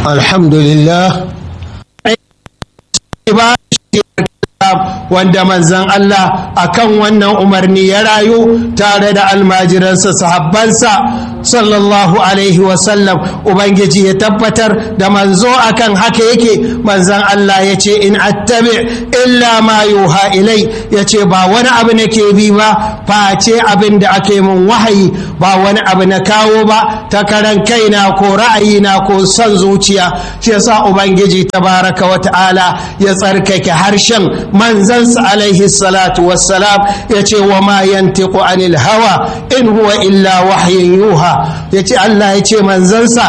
alhamdulillah wanda manzan Allah akan wannan umarni ya rayu tare da almajiransa sahabbansa sallallahu alaihi wasallam ubangiji ya tabbatar da manzo akan haka yake manzan Allah ya ce in attabi illa ma yuha ilai ya ce ba wani abu nake bi ba face abin da ake mun wahayi ba wani abu na kawo ba ta karan kaina ko ra'ayina ko son zuciya shi yasa ubangiji tabaraka wa ta'ala ya tsarkake harshen manzansa alaihi salatu wassalam ya ce wa ma yantiqu anil hawa in huwa illa wahyin yuha ya ce Allah ya ce manzansa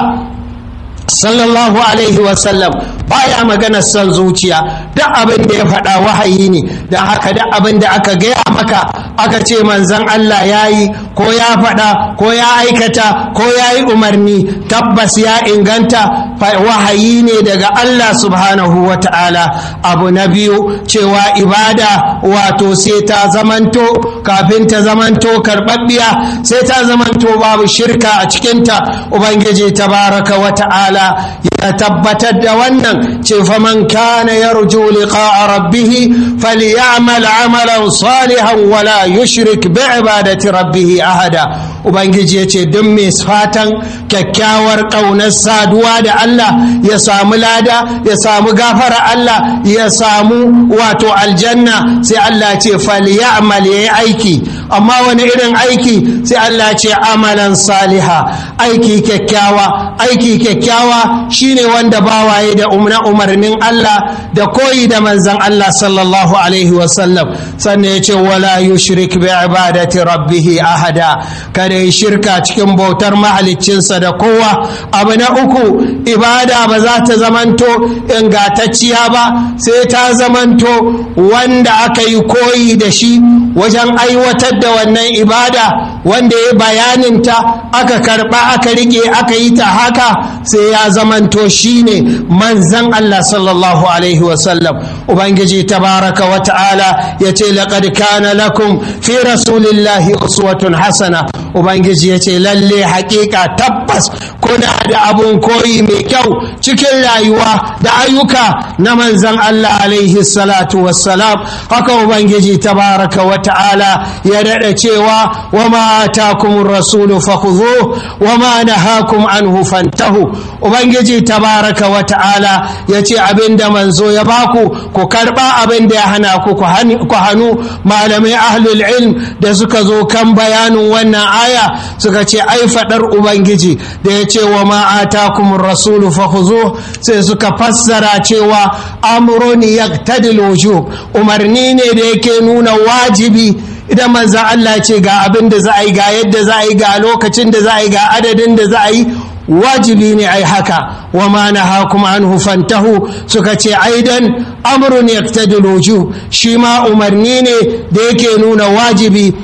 sallallahu alaihi wasallam baya magana son zuciya duk abin da ya faɗa wahayi ne da haka duk abin da aka gaya maka aka ce manzan Allah ya yi ko ya faɗa ko ya aikata ko ya yi umarni tabbas ya inganta wahayi ne daga Allah subhanahu wa ta'ala abu na biyu cewa ibada wato sai ta zamanto kafin ta zamanto karɓaɓɓiya sai ta zamanto babu shirka a cikinta ubangiji tabaraka wa ta'ala ya tabbatar da wannan ce faman kana yarju liqa'a rabbih falyamal amalan salihan wala yushrik bi ibadati rabbih ahada ubangiji ya ce duk mai fatan kyakkyawar ƙaunar saduwa da Allah ya samu lada ya samu gafara Allah ya samu wato aljanna sai Allah ce falyamal yayi aiki amma wani irin aiki sai Allah ce amalan saliha aiki kyakkyawa aiki kyakkyawa shine wanda bawaye da umna umarnin Allah da koyi da manzon Allah sallallahu alaihi wasallam sannan ya ce wala yushrik bi ibadati rabbih ahada kada ya shirka cikin bautar mahaliccinsa da kowa abu na uku ibada ba za ta zamanto ingantacciya ba sai ta zamanto wanda aka yi koyi da shi wajen aiwatar da wannan ibada wanda ya bayaninta aka karba aka rike aka yi ta haka sai ya zamanto shine manzan Allah sallallahu alaihi wasallam ubangiji tabaraka wa ta'ala ya ce laqad kana lakum fi rasulillahi uswatun hasana ubangiji ya ce lalle haƙiƙa tabbas kuna da abun koyi mai kyau cikin rayuwa da ayyuka na manzan Allah alaihi salatu wassalam haka ubangiji tabaraka wa ta'ala ya daɗa cewa wa ma atakumur rasulu fakhudhu wa ma nahakum anhu fantahu ubangiji tabaraka wa ta'ala ya ce abinda manzo ya baku ku karba abin da ya hana ku ku hannu malamai ahlul ilm da suka zo kan bayanin wannan aya suka ce ai fadar ubangiji da ya ce wa ma atakumur rasulu fakhuzu sai suka fassara cewa amrun yaqtadil wujub umarni ne da yake nuna wajibi idan manzan Allah ce ga abin da za a yi ga yadda za a yi ga lokacin da za a yi ga adadin da za a yi wajibi ne ai haka wa ma nahakum anhu fantahu suka ce aidan amrun yaqtadil wujub shi ma umarni ne da yake nuna wajibi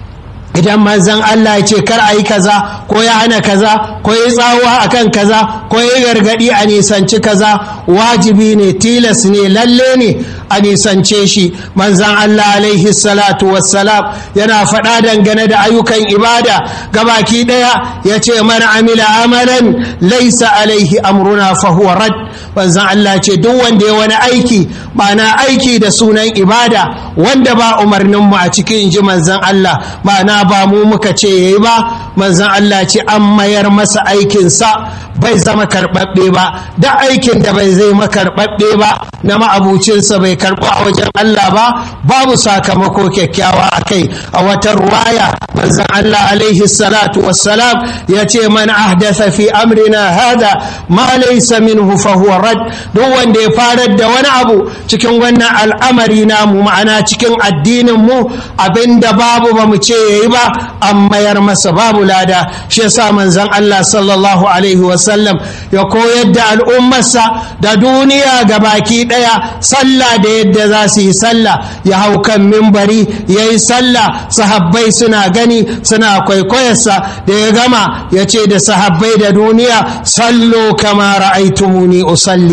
idan manzan Allah ya ce kar a yi kaza ko ya hana kaza ko ya tsawa akan kaza ko ya gargadi a nisanci kaza wajibi ne tilas ne lalle ne a nisance shi manzan Allah alaihi salatu wassalam yana faɗa dangane da ayyukan ibada gabaki ɗaya ya ce man amila amalan laisa alaihi amruna fahuwa rad manzan Allah ce duk wanda ya wani aiki ma'ana aiki da sunan ibada wanda ba umarninmu a cikin ji manzan Allah ma'ana ba mu muka ce ya yi ba manzan Allah ce an mayar masa aikinsa bai zama karɓaɓɓe ba da aikin da bai zai makarɓaɓɓe ba na ma'abucinsa bai karɓo a wajen Allah ba babu sakamako kyakkyawa a kai a wata ruwaya manzan Allah alaihi salatu wassalam ya ce man ahdasa fi amrina hada ma laysa minhu fa huwa rad duk wanda ya farar da wani abu cikin wannan al'amari namu ma'ana cikin addinin mu abinda babu ba mu ce yayi ba an mayar masa babu lada shi yasa manzon Allah sallallahu alaihi wasallam ya koyar da al'ummarsa da duniya ga baki daya sallah da yadda za su yi sallah ya hau kan mimbari ya yi sallah sahabbai suna gani suna kwaikwayarsa da ya gama ya ce da sahabbai da duniya sallo kama ra'aitumuni usalli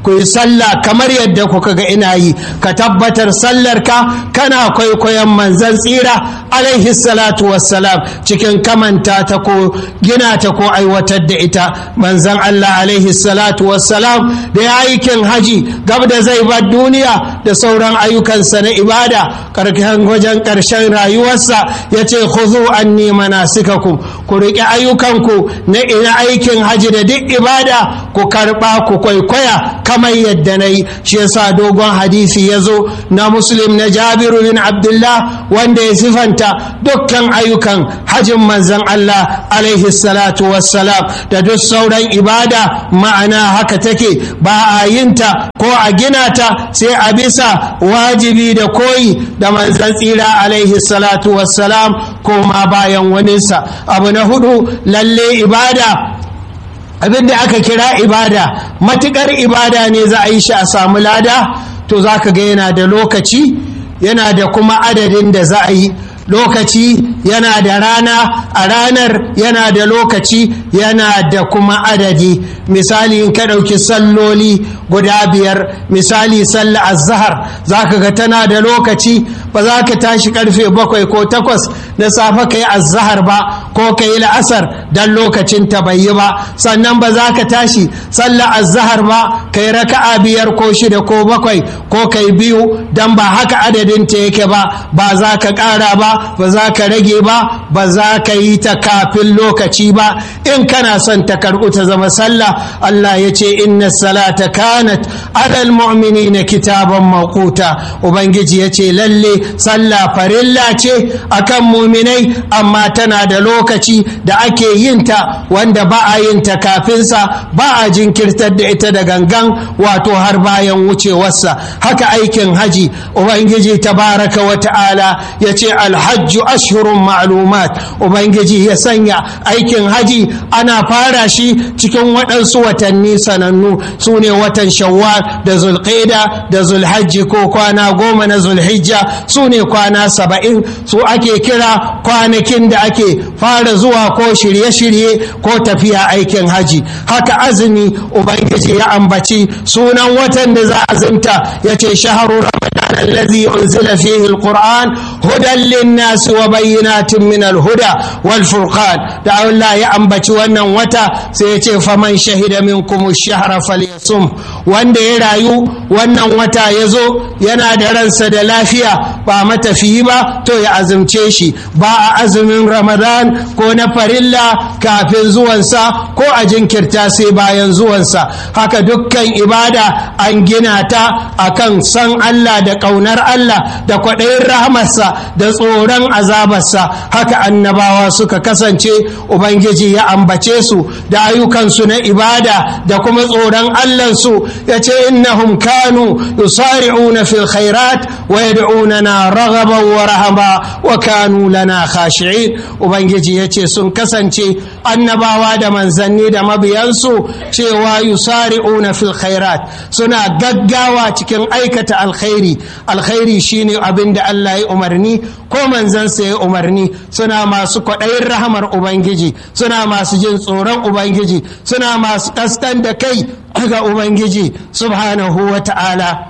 ku yi sallah kamar yadda kuka ga ina yi ka tabbatar sallar ka kana kwaikwayon manzan tsira alaihi salatu wassalam cikin kamanta ta ko gina ta ko aiwatar da ita manzan Allah alaihi salatu wassalam da ya aikin haji gab da zai bar duniya da sauran ayyukansa na ibada karkashin wajen ƙarshen rayuwarsa ya ce khudhu anni manasikakum ku riƙe ayyukanku na ina aikin haji da duk ibada ku karɓa ku kwaikwaya kamar yadda na yi shi yasa dogon hadisi ya zo na muslim na jabiru bin abdullah wanda ya sifanta dukkan ayyukan hajin manzan allah alaihi salatu wassalam da duk sauran ibada ma'ana haka take ba a yinta ko a gina ta sai a bisa wajibi da koyi da manzan tsira alaihi salatu wassalam ko ma bayan waninsa abu na hudu lalle ibada abin da aka kira ibada matukar ibada ne za a yi shi a samu lada to za ka ga yana da lokaci yana da kuma adadin da za a yi lokaci yana da rana a ranar yana da lokaci yana da kuma adadi misali in ka ɗauki salloli guda biyar misali sallah azhar za ka ga tana da lokaci ba za ka tashi karfe bakwai ko takwas na safe ka yi azhar ba ko ka yi la'asar don lokacin ta bai yi ba sannan ba za ka tashi sallah azhar ba ka yi raka'a biyar ko shida ko bakwai ko ka yi biyu don ba haka adadin ta yake ba ba za ka ƙara ba ba za ka rage ba ba za ka yi ta kafin lokaci ba in kana son ta karɓu ta zama sallah Allah ya ce inna salata kanat alal mu'minina kitaban mawquta ubangiji ya ce lalle sallah farilla ce akan muminai amma tana da lokaci da ake yin ta wanda ba a yin ta kafinsa ba a jinkirtar da ita da gangan wato har bayan wucewarsa haka aikin haji ubangiji tabaraka wa ta'ala ya ce alhajju ashhurun ma'lumat ubangiji ya sanya aikin haji ana fara shi cikin waɗansu watanni sanannu su ne watan shawwal da zulqaida da zulhajji ko kwana goma na zulhijja su ne kwana saba'in su ake kira kwanakin da ake fara zuwa ko shirye-shirye ko tafiya aikin haji haka azumi ubangiji ya ambaci sunan watan da za a azumta ya ce shaharu ramadan allazi unzila fihi alquran hudan linnas wa bayyinatin min alhuda wal furqan da Allah ya ambaci wannan wata sai ya ce faman shahida minkum ash-shahra falyasum wanda ya rayu wannan wata ya zo yana da ransa da lafiya ba matafiyi ba to ya azumce shi ba a azumin ramadan ko na farilla kafin zuwansa ko a jinkirta sai bayan zuwansa haka dukkan ibada an gina ta akan san Allah da ƙaunar Allah da kwaɗayin rahamarsa da tsoron azabarsa haka annabawa suka kasance ubangiji ya ambace su da ayyukansu na ibada da kuma tsoron Allahnsu ya ce innahum kanu yusari'una fil khairat wa yad'unana raghaban wa rahaba wa kanu lana khashi'in ubangiji yace sun kasance annabawa da manzanni da mabiyansu cewa yusari'una fil khairat suna gaggawa cikin aikata alkhairi alkhairi shine abin da Allah ya umarni ko manzansa ya umarni suna masu kwaɗayin rahamar ubangiji suna masu jin tsoron ubangiji suna masu kaskan da kai ga ubangiji subhanahu wa ta'ala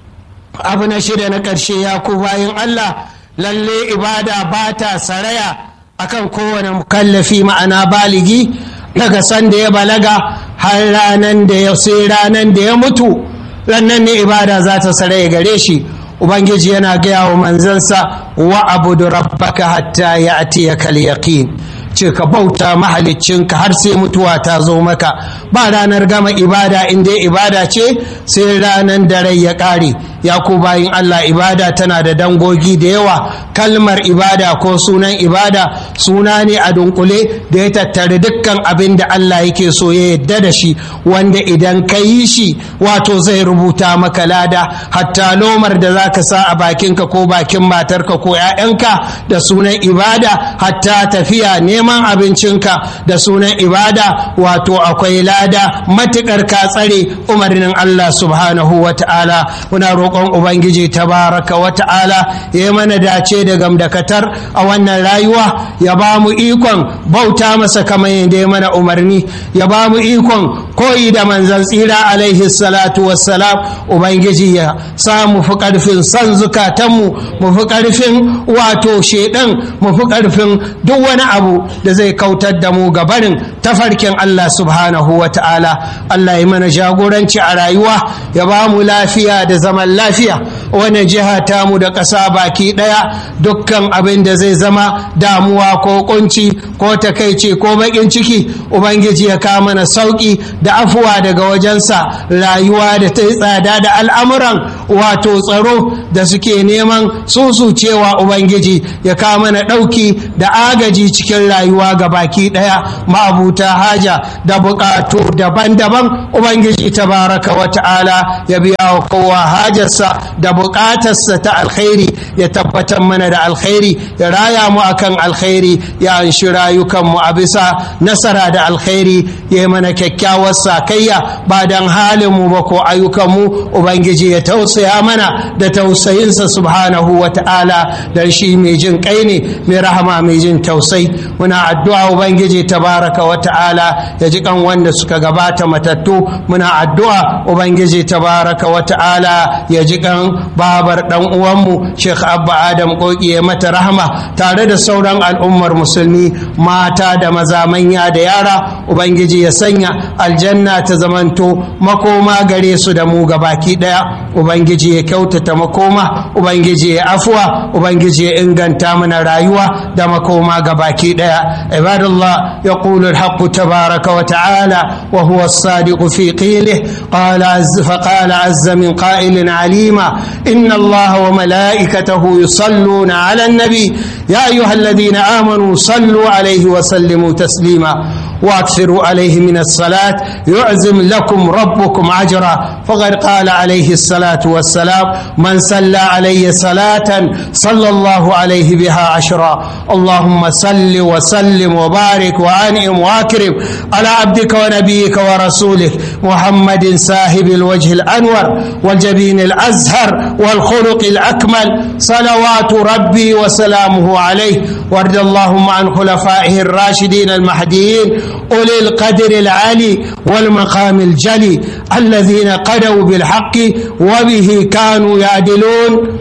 abu na shida na ƙarshe ya ku bayan Allah lalle ibada ba ta saraya akan kowane mukallafi ma'ana baligi daga sanda ya balaga har ranan da ya sai ranan da ya mutu rannan ne ibada za ta saraya gare shi ubangiji yana gaya wa manzansa wa abudu rabbaka hatta ya atiyaka yaqin ce ka bauta mahaliccinka har sai mutuwa ta zo maka ba ranar gama ibada inda ibada ce sai ranar da rai ya ƙare ya ku bayin Allah ibada tana da dangogi da yawa kalmar ibada ko sunan ibada suna ne a dunkule da ya tattare dukkan abin da Allah yake so ya yadda da shi wanda idan ka yi shi wato zai rubuta maka lada hatta lomar da za ka sa a bakinka ko bakin matarka ko 'ya'yanka da sunan ibada hatta tafiya neman neman abincinka da sunan ibada wato akwai lada matukar ka tsare umarnin Allah subhanahu wa ta'ala muna roƙon ubangiji tabaraka wa ta'ala ya yi mana dace da gamdakatar a wannan rayuwa ya ba mu ikon bauta masa kamar yadda ya mana umarni ya ba mu ikon koyi da manzan tsira alaihi salatu wassalam ubangiji ya sa mu fi ƙarfin san zukatanmu mu fi ƙarfin wato shedan mu fi ƙarfin duk wani abu da zai kautar da mu gabarin tafarkin Allah subhanahu wa ta'ala Allah ya mana jagoranci a rayuwa ya ba mu lafiya da zaman lafiya wani jiha tamu da ƙasa baki ɗaya dukkan abin da zai zama damuwa ko kunci ko takaici ko baƙin ciki ubangiji ya kawo mana sauƙi da afuwa daga wajensa rayuwa da ta yi tsada da al'amuran wato tsaro da suke neman cewa ubangiji ya kawo mana ɗauki da agaji cikin rayuwa ga baki ɗaya ma'abuta haja da buƙatu daban-daban ubangiji tabaraka wa ta'ala ya biya wa kowa hajarsa da buƙatarsa ta alkhairi ya tabbatar mana da alkhairi ya raya mu akan alkhairi ya anshi rayukanmu a bisa nasara da alkhairi ya yi mana kyakkyawar sakayya ba don halinmu ba ko ayyukanmu ubangiji ya tausaya mana da tausayinsa subhanahu wa ta'ala dan shi mai jin kai ne mai rahama mai jin tausai muna addu'a ubangiji tabaraka wa ta'ala ya ji kan wanda suka gabata matattu muna addu'a ubangiji tabaraka wa ta'ala ya ji kan babar dan uwanmu sheikh abba adam koki ya mata rahama tare da sauran al'ummar musulmi mata da maza manya da yara ubangiji ya sanya aljanna ta zamanto makoma gare su da mu gabaki daya ubangiji ya kyautata makoma ubangiji ya afuwa ubangiji ya inganta mana rayuwa da makoma gabaki daya ibadallah yaqulu alhaq tabaraka wa ta'ala wa huwa as-sadiq fi qilihi qala azza fa qala azza min qa'ilin alima inna allaha wa malaikatahu yusalluna ala an-nabi ya ayyuhalladhina amanu sallu alayhi wa sallimu taslima واكثروا عليه من الصلاه يعزم لكم ربكم اجرا فقد قال عليه الصلاه والسلام من صلى علي صلاه صلى الله عليه بها عشرا اللهم صل وسلم وبارك وانعم واكرم على عبدك ونبيك ورسولك محمد صاحب الوجه الانور والجبين الازهر والخلق الاكمل صلوات ربي وسلامه عليه وارض اللهم عن خلفائه الراشدين المهديين أولي القدر العالي والمقام الجلي الذين قدوا بالحق وبه كانوا يعدلون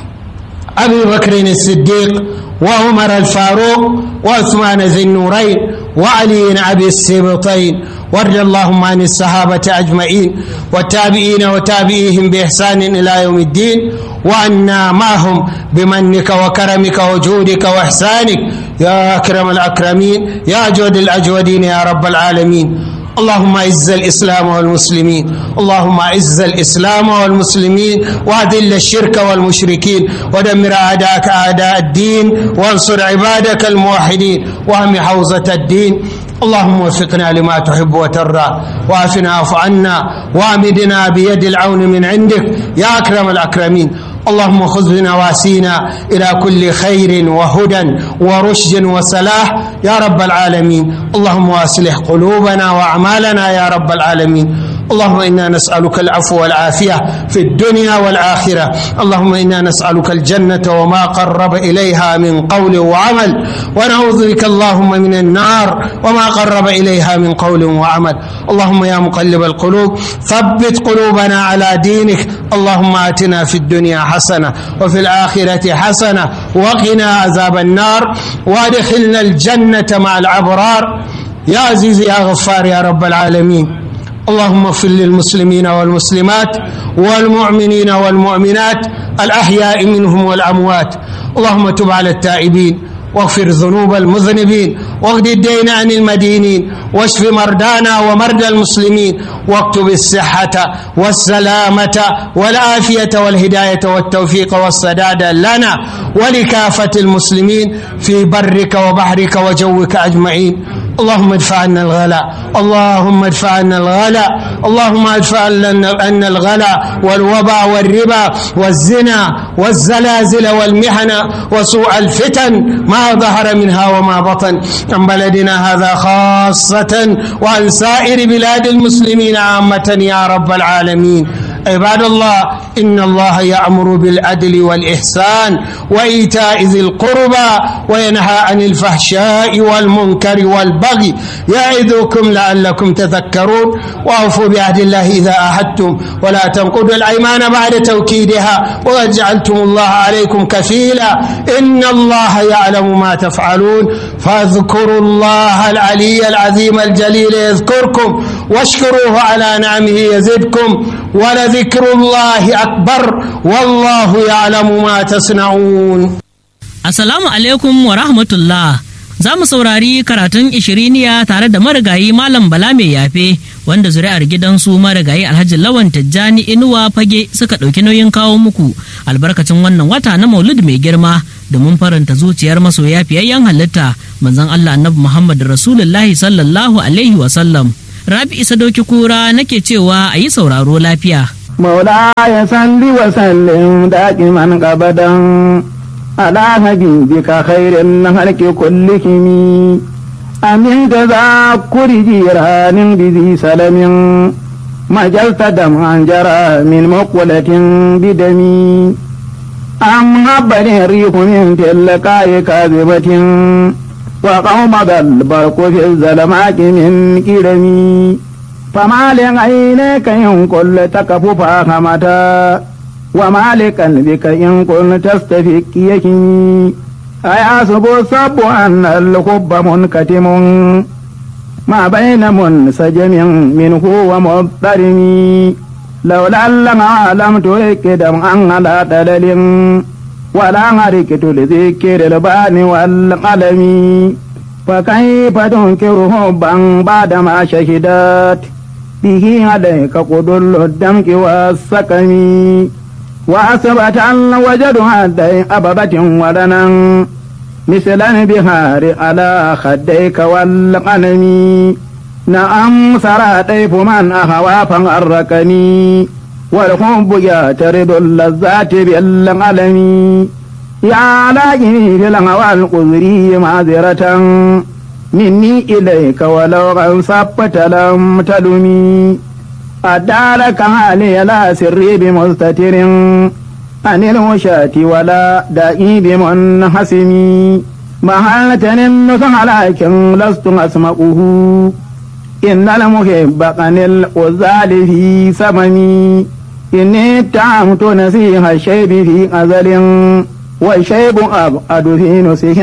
أبي بكر الصديق وعمر الفاروق وعثمان ذي النورين وعلي أبي السبطين وارض اللهم عن الصحابة أجمعين والتابعين وتابعيهم بإحسان إلى يوم الدين وعنا معهم بمنك وكرمك وجودك وإحسانك يا أكرم الأكرمين يا أجود الأجودين يا رب العالمين اللهم اعز الاسلام والمسلمين اللهم اعز الاسلام والمسلمين واذل الشرك والمشركين ودمر اعداءك اعداء الدين وانصر عبادك الموحدين واهم حوزه الدين اللهم وفقنا لما تحب وترضى وعافنا واعف عنا وامدنا بيد العون من عندك يا اكرم الاكرمين اللهم خذ بنواسينا الى كل خير وهدى ورشد وصلاح يا رب العالمين اللهم واصلح قلوبنا واعمالنا يا رب العالمين اللهم انا نسالك العفو والعافيه في الدنيا والاخره اللهم انا نسالك الجنه وما قرب اليها من قول وعمل ونعوذ بك اللهم من النار وما قرب اليها من قول وعمل اللهم يا مقلب القلوب ثبت قلوبنا على دينك اللهم اتنا في الدنيا حسنه وفي الاخره حسنه وقنا عذاب النار وادخلنا الجنه مع الابرار يا عزيز يا غفار يا رب العالمين اللهم اغفر للمسلمين والمسلمات والمؤمنين والمؤمنات الأحياء منهم والأموات اللهم تب على التائبين واغفر ذنوب المذنبين واغد الدين عن المدينين واشف مرضانا ومرضى المسلمين واكتب الصحة والسلامة والعافية والهداية والتوفيق والسداد لنا ولكافة المسلمين في برك وبحرك وجوك أجمعين اللهم ادفع عنا الغلاء اللهم ادفع عنا الغلاء اللهم ادفع عنا الغلاء والوباء والربا والزنا والزلازل والمحن وسوء الفتن ما ظهر منها وما بطن عن بلدنا هذا خاصة وعن سائر بلاد المسلمين عامة يا رب العالمين عباد الله إن الله يأمر بالعدل والإحسان وإيتاء ذي القربى وينهى عن الفحشاء والمنكر والبغي يعظكم لعلكم تذكرون وأوفوا بعهد الله إذا أحدتم ولا تنقضوا الأيمان بعد توكيدها وجعلتم الله عليكم كفيلا إن الله يعلم ما تفعلون فاذكروا الله العلي العظيم الجليل يذكركم واشكروه على نعمه يزدكم ولذكر الله أكبر والله يعلم ما تصنعون Assalamu alaikum wa rahmatullah. Za mu saurari karatun ishiriniya tare da marigayi Malam Bala mai yafe wanda zuri'ar gidansu marigayi Alhaji Lawan Tijjani Inuwa Fage suka ɗauki nauyin kawo muku albarkacin wannan wata na Maulud mai girma domin faranta zuciyar masoya fiyayyen halitta manzon Allah Annabi Muhammad Rasulullahi sallallahu alaihi wa sallam. Rabi Isa Doki Kura nake cewa a yi sauraro lafiya. مولاي صل وسلم دائما ابدا على حبيبك خير الخلق كلهم أمن تذكر جيران بذي سلم مجلت دمعا جرى من مقولة بدمي أم هبني الريح من تلقاء كاذبة وقوم ذا البرق في الظلمات من كرمي فما لعينيك إن كل تكف فاهمتا وما لقلبك إن كنت تستفك يكني أيحسب الصب أن الحب منكتم ما بين منسجم منه ومضطرم لولا لما لم ترك دمعا على دلل ولا هركت لذكر البان والقلم فكيف تنكر حبا بعدما شهدت به عليك قدر الدمك والسكم وأثبت أن وجد هدي أببة ولنا مثل البهار على خديك والقلم نعم سرى طيف من أهوى فغركني والحب يعترض اللذات بالقلم يا لاجني في الهوى القذري معذرة مني إليك ولو غنصبت لم تلمي أدارك علي لا سري بمستتر عن الوشاة ولا دائي بمنحسم محلة النصح لكن لست أسمعه إن المحب قن الغزال في سممي إني اتهمت نسيح الشيب في أزل والشيب أبعد في نسيح